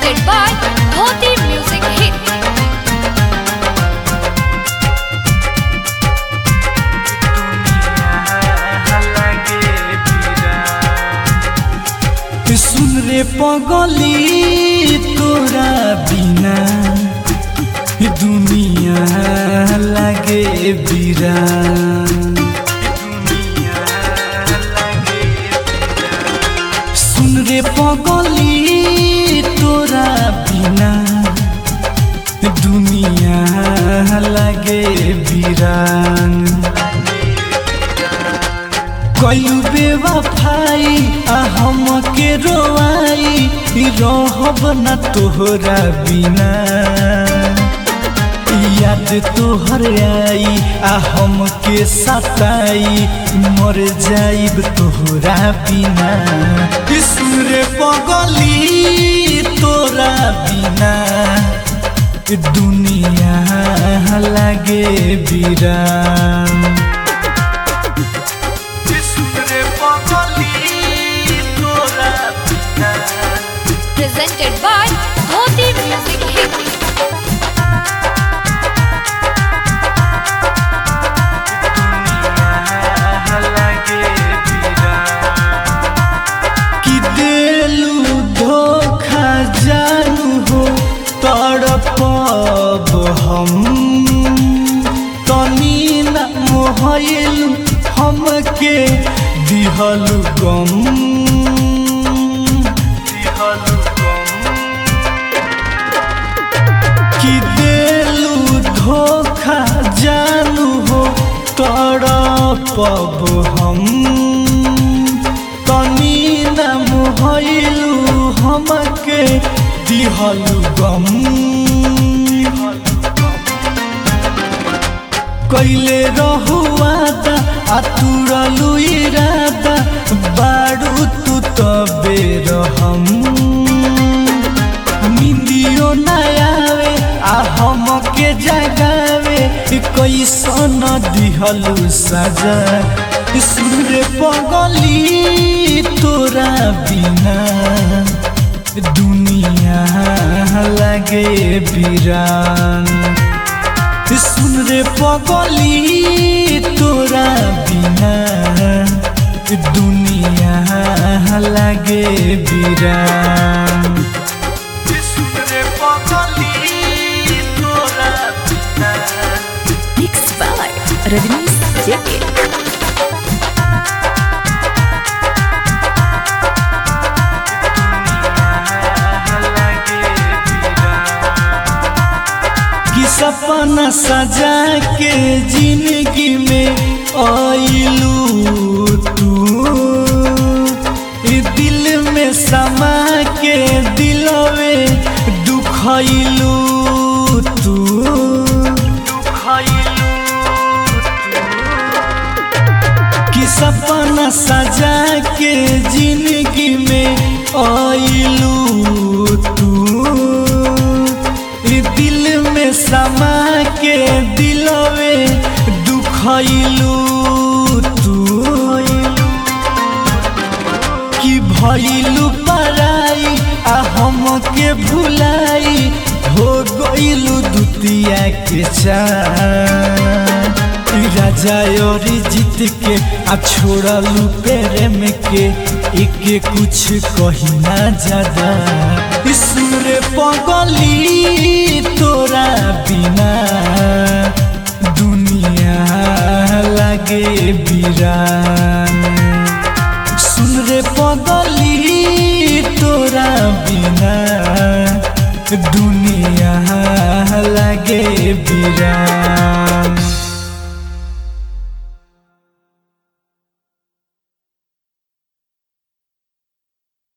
presented by Dhoti Music Hit. सुन रे पगली तोरा बिना दुनिया लागे बिरान सुन रे पगली तोरा बिना दुनिया लागे बिरान कयू बेवफाई आ हम के रोआई रहब न तोहरा बिना याद तोहर आई आ हम के सताई मर जाइब तोहरा बिना सुरे पगली तोरा बिना दुनिया लागे बिरान सुरे पगली तोरा बिना Presented by Dhoti Music Hit. कि देलू धोखा जानू हो तड़पब हम तनी न मोहल हमके दिहल गम दिहल गम कि देलू धोखा जानू हो तड़पब हम तनी न मोहलू हमके दिहल गम कैले रहुआदा आ तुरलू इरादा बारू तू तबे रहम निंदियो न आवे आ हम के जगावे कैसन दिहलू सजा सुर पगली तोरा बिना दुनिया लागे बिरान सुन रे पगली तोरा बिना दुनिया लागे बिरान सुन रे पगली तोरा बिना Mixed by Rajnish Jacket. कि सपना सजा के जिंदगी में आइलू तू ई दिल में समा के दिलवे दुखैलू तू कि सपना सजा के जिंदगी में आइलू तू ई दिल में समा के दिलवे दुखैलू तू कि भइलू पराई आ हम के भुलाई हो गइलू दुतिया के चान राजा और जीत के आ छोड़लू प्रेम के एक कुछ कही ना ज्यादा सुर पगली तोरा बिना दुनिया लागे बिरान सुन रे पगली तोरा बिना दुनिया लागे बिरान